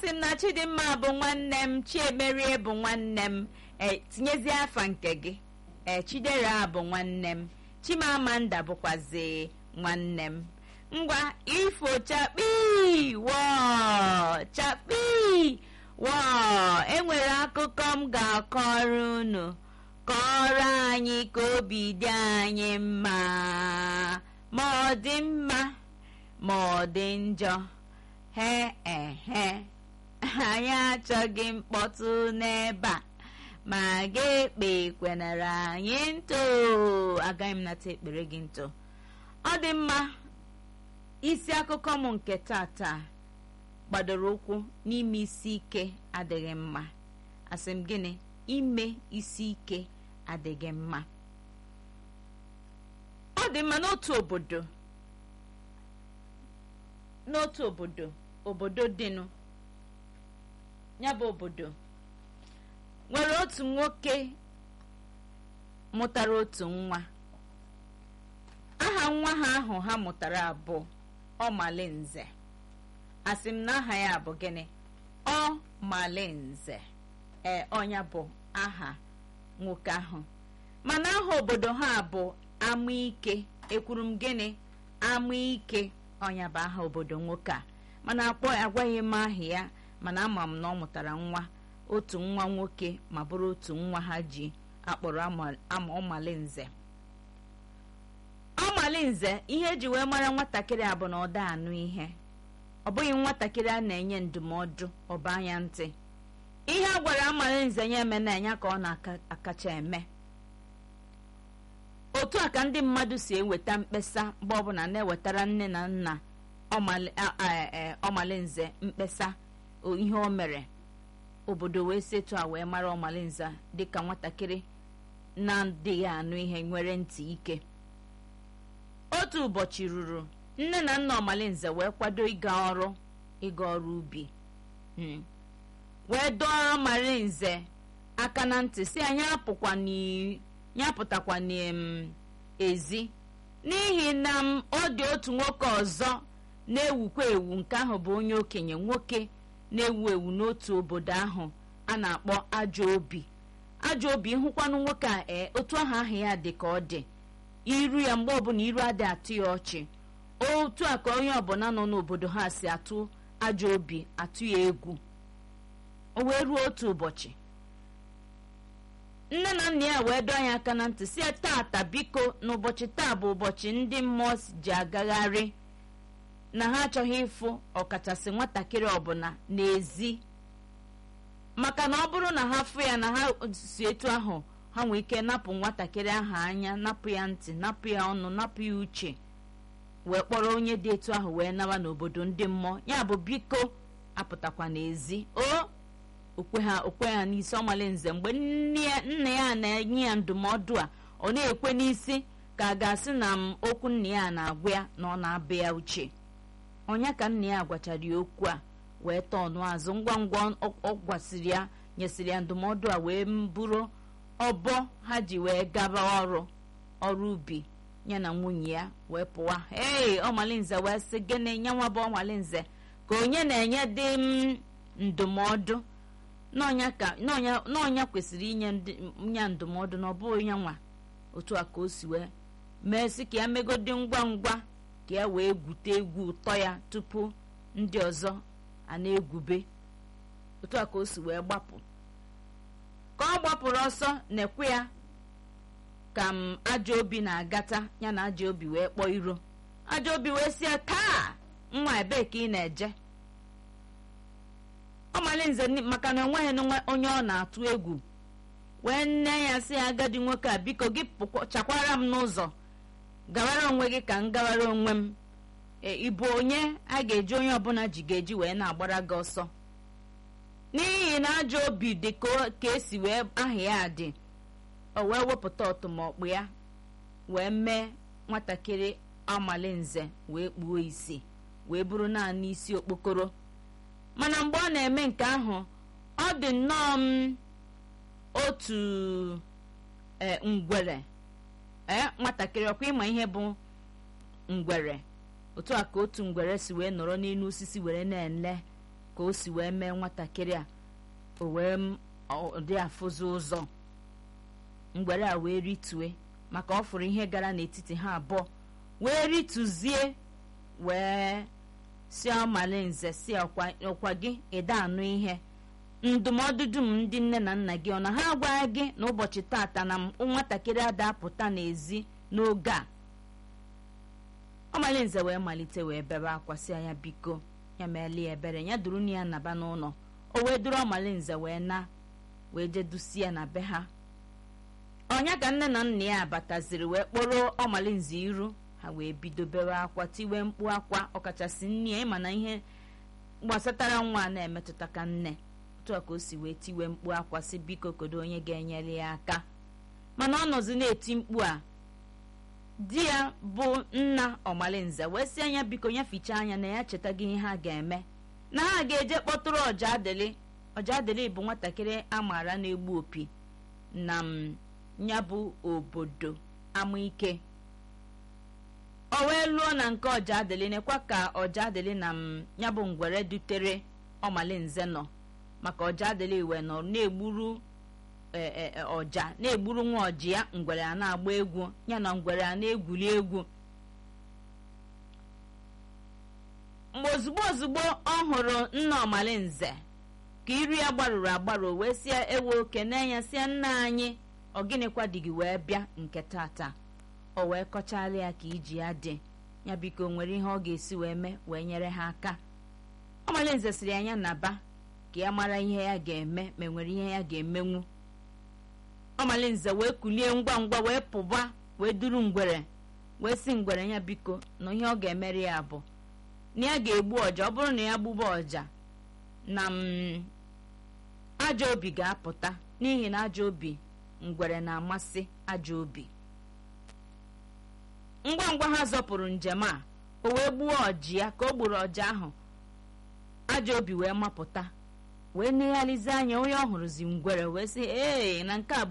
asị m na chidimma bụ nwanne m chiemerie bụ nwanne m e tinyezie afa nke gị ee chidera bụ nwanne m chimamanda bụkwazi nwanne m ngwa ifo chakpi wọ chakpi wọ enwere akụkọ m ga-akọrọ unu kọrọ anyị ka obi dị anyị mma ma ọ dị mma ma ọ dị njọ he ehe anyị achọghị mkpọtụ n'ebe a ma ga-ekpe kwenara anyị ntụ agaghị m nata ekpere gị ntụ ọ dị mma isi akụkọ m nke tata gbadoro ụkwụ n'ime isi ike adịghị mma asị m gịnị ime isi ike adịghị mma ọ dị mma n'otu obodo n'otu obodo obodo dịnụ ya bụ obodo nwere otu nwoke mụtara otu nwa aha nwa ha ahụ ha mụtara abụọ ọmalinze asị m na aha ya bụ gịnị ọmalinze ee ọnya bụ aha nwoke ahụ mana aha obodo ha bụ amaike ekwuru m gịnị amaike ọnya bụ aha obodo nwoke a mana akpọ agwaghị m aha ya mana ama m na ọ mụtara nwa otu nwa nwoke ma bụrụ otu nwa ha ji akpọrọ ama ọmalinze ọmalinze ihe eji wee mara nwatakịrị a bụ na ọ da anụ ihe ọ bụghị nwatakịrị a na-enye ndụmọdụ ọba anya ntị ihe a gwara amalinze ya eme na enya ka ọ na-akacha eme otu a ka ndị mmadụ si eweta mkpesa mgbe ọbụla na-ewetara nne na nna ọmalinze mkpesa ihe o mere obodo wee setu a wee mara ọmalinze dịka nwatakịrị na-adịghị anụ ihe nwere ntị ike otu ụbọchị ruru nne na nna ọmalinze wee kwado ịga ọrụ ịga ọrụ ubi wee dọọrọ ọmalinze aka na ntị si anyị apụtakwa n'ezi n'ihi na ọ dị otu nwoke ọzọ na-ewukwa ewu nke ahụ bụ onye okenye nwoke na-ewu ewu n'otu obodo ahụ a na-akpọ ajọ obi ajọ obi ịhụkwanụ nwoke a ee otu ahụ ahụ ya dị ka ọ dị iru ya mgbe ọbụla iru adị atụ ya ọchị otu a ka onye ọbụla nọ n'obodo ha si atụ ajọ obi atụ ya egwu o wee ruo otu ụbọchị nne na nna ya wee dọọ ya aka na ntị si tata biko n'ụbọchị taa bụ ụbọchị ndị mmụọ ji agagharị na ha achọghị ịfụ ọkachasị nwatakịrị ọbụla n'ezi maka na ọ bụrụ na ha fụ ya na ha si etu ahụ ha nwee ike napụ nwatakịrị ahụ anya napụ ya ntị napụ ya ọnụ napụ ya uche wee kpọrọ onye dị etu ahụ wee nawa n'obodo ndị mmụọ ya bụ biko apụtakwa n'ezi o okwe ha okwe ha n'isi ọmalinze mgbe nna ya na-enye ya ndụmọdụ a ọ na-ekwe n'isi ka a ga-asị na m okwu nna ya na-agwa ya na ọ na-abụ ya uche onye ka nna ya gwachara ya okwu a wee tọọ ọnụ azụ ngwa ngwa ọ gwasịrị ya nyesịrị ya ndụmọdụ a wee bụrụ ọbọ ha ji wee gaba ọrụ ọrụ ubi ya na nwunye ya wee pụwa ee ọmalinze wee sị gịnị nyanwa bụ ọmalinze ka onye na-enye dị m ndụmọdụ n'ọnya kwesịrị inye ya ndụmọdụ na ọ bụghị ya nwa otu a ka o si wee mee sị ka ya megodi ngwa ngwa ka ya wee gwute egwu ụtọ ya tupu ndị ọzọ a na-egwube otu a ka o si wee gbapụ ka ọ gbapụrụ ọsọ na-ekwe ya ka m ajọ obi na-agata ya na ajọ obi wee kpọọ iro ajọ obi wee sie taa nwa ebee ka ị na-eje ọmalinze maka na enweghị onye ọ na-atụ egwu wee nne ya sị ya agadi nwoke a biko gị chakwara m n'ụzọ gawara onwe gị ka m gawara onwe m ịbụ onye a ga-eji onye ọbụla ji ga-eji wee na-agbara gị ọsọ n'ihi na ajọ obi dị ka esi wee aha ya dị o wee wepụta ọtụmọkpụ ya wee mee nwatakịrị amalinze wee kpuo isi wee bụrụ naanị isi okpokoro mana mgbe ọ na-eme nke ahụ ọ dị nnọọ m otu ngwere ee nwatakịrị ọkwa ịma ihe bụ ngwere otu a ka otu ngwere si wee nọrọ n'elu osisi were na-ele ka o si wee mee nwatakịrị a o wee dị afụzi ụzọ mgbere a wee ritue maka ọ fụrụ ihe gara n'etiti ha abụọ wee rituzie wee si ọmalinze si ọkwa gị ịda anụ ihe ndụmọdụ dum ndị nne na nna gị ọ na ha agwaghị gị n'ụbọchị tata na nwatakịrị ada apụta n'ezi n'oge a ọmalinze wee malite wee bebe akwa si ya biko ya meelie ebere ya duru ya naba n'ụlọ o wee duru ọmalinze wee na wee jedusi ya na be ha ọnya ka nne na nna ya bataziri wee kpọrọ ọmalinze iru ha wee bido bewe akwa tiwe mkpu akwa ọkachasị nne ya ịma na ihe gbasatara nwa na-emetụta ka nne otu a ka o si wee tiwe mkpu akwa si biko kodo onye ga-enyere ya aka mana ọ nọzi na-eti mkpu a di ya bụ nna ọmalinze wee si anya biko ya fichaa anya na ya chetaghị ihe ha ga-eme na ha ga-eje kpọtụrụ ọja adịlị ọja adịlị bụ nwatakịrị a maara na-egbu opi na m ya bụ obodo amaike o wee lụọ na nke ọja adịlị nekwa ka ọja adịlị na m ya bụ ngwere dutere ọmalinze nọ maka ọja adịlị wee nọ na-egburu ọja na-egburu nwa ọji ya ngwere a na-agba egwu ya na ngwere a na-egwuli egwu mgbe ozugbo ozugbo ọ hụrụ nna ọmalinze ka iru ya gbarụrụ agbarụ wee sie ewe oke na-enye sie nna anyị ọ gịnịkwa dị gị wee bịa nke tata o wee kọchala ya ka iji ya dị ya biko nwere ihe ọ ga-esi wee mee wee nyere ha aka ọmalinze siri anya naba ka ya mara ihe ya ga-eme ma nwere ihe ya ga-emenwu ọmalinze wee kulie ngwa ngwa wee pụba wee duru ngwere wee si ngwere ya biko na ihe ọ ga-emere ya bụ na ya ga-egbu ọja ọ bụrụ na ya gbuba ọja na m ajọ obi ga-apụta n'ihi na ajọ obi ngwere na-amasị ajọ obi ngwa ngwa ha zọpụrụ njem a o wee gbuo ọji ya ka o gburu ọja ahụ ajọ obi wee mapụta wee negharịzi anya onye ọ hụrụzi ngwere wee sị ee na nke a bụ